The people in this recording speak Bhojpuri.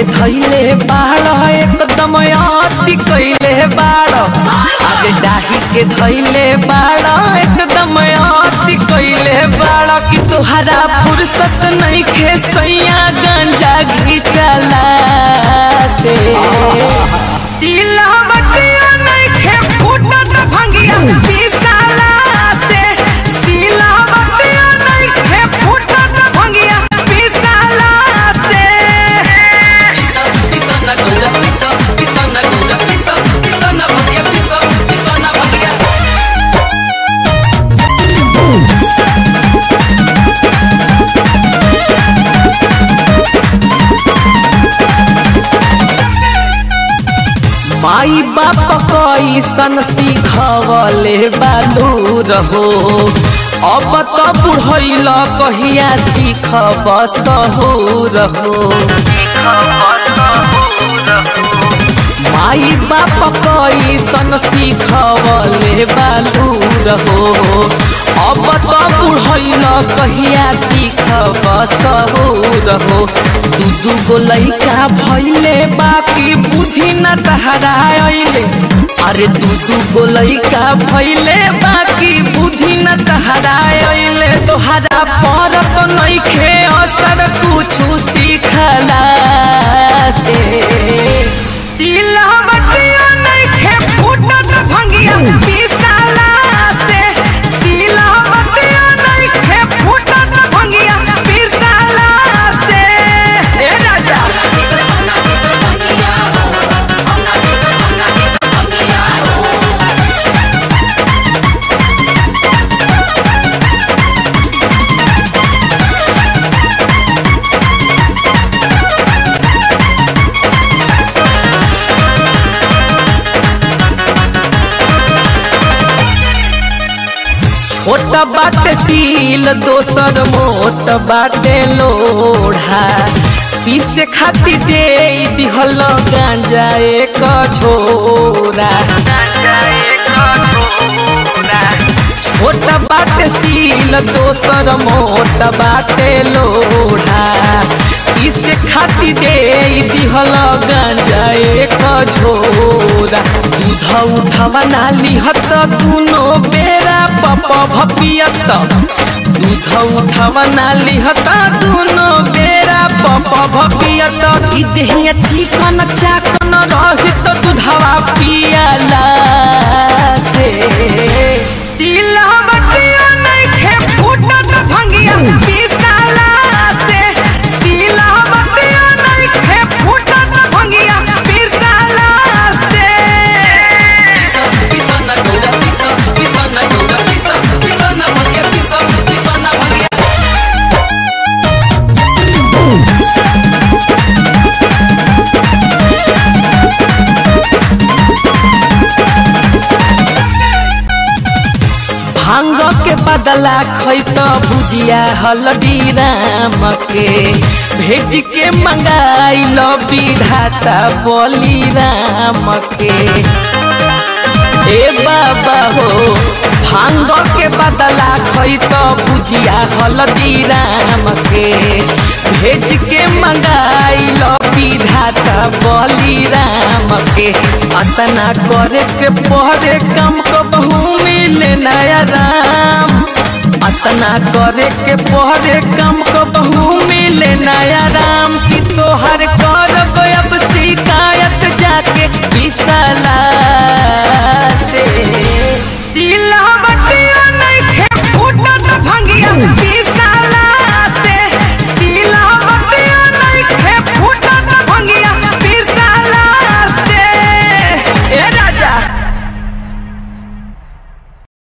धैले बाड़ एकदम अति कैले बाड़ अरे डाही के धैले बाड़ एकदम अति कैले बाड़ कि तोहरा फुर्सत नहीं खे सैया गंजा घिचला से सिलवटिया नहीं खे फूटत भंगिया पिसाला से सिलवटिया नहीं खे फूटत भंगिया पिसाला से पिसना गुड़ा पिसा पिसना गुड़ा पिसा पिसना भंगिया पिसा पिसना भंगिया माई बाप कैसन सिखवले बालू रहो अब तो बुढ़ैल कहिया सीखब सहू रहो माई बाप कैसन सिखवले बालू रहो अब तो बुढ़ैल कहिया सीखब सहू रहो दू दू गो लैका भैले बाकी बुद्धि न तहरा अइले अरे दू दू गो लैका भैले बाकी बुद्धि न तहरा अइले तोहरा पर तो नइखे असर कुछु सीखला से सिलवटिया नइखे फूटत भंगिया पिसाला से सिलवटिया नइखे फूटत भंगिया पिसाला से ए राजा छोट बाटे सील दोसर मोट बाटे लोढ़ा पीसे खाती दे दिहल गांजा एक झोरा छोट बाटे सील दोसर मोट बाटे लोढ़ा पीसे खाती दे दिहल गांजा एक झोरा दूध उठवा ना लिहत दुनो बेरा पप भपियत दूध उठवा ना लिहत दुनो बेरा पप भपियत ई देहिया चिकन चाकन रहित दूधवा पियाला से सिलवटिया नइखे फूटत भंगिया पिसाला से सिलवटिया नइखे फूटत भंगिया पिसाला से पिसना गौड़ा पिसा पिसना गौड़ा पिसा पिसना भंगिया पिसा पिसना भंगिया भांग के बदला खैत भुजिया हलदी राम के भेज के मंगाई लो विधाता बली राम के ए बाबा हो भांग के बदला खैत भुजिया हलदी राम के भेज के मंगाई लो विधाता बली राम के अतना करे के पहरे कम को बहु मिले नया राम अतना करे के पहरे कम को बहु मिले नया राम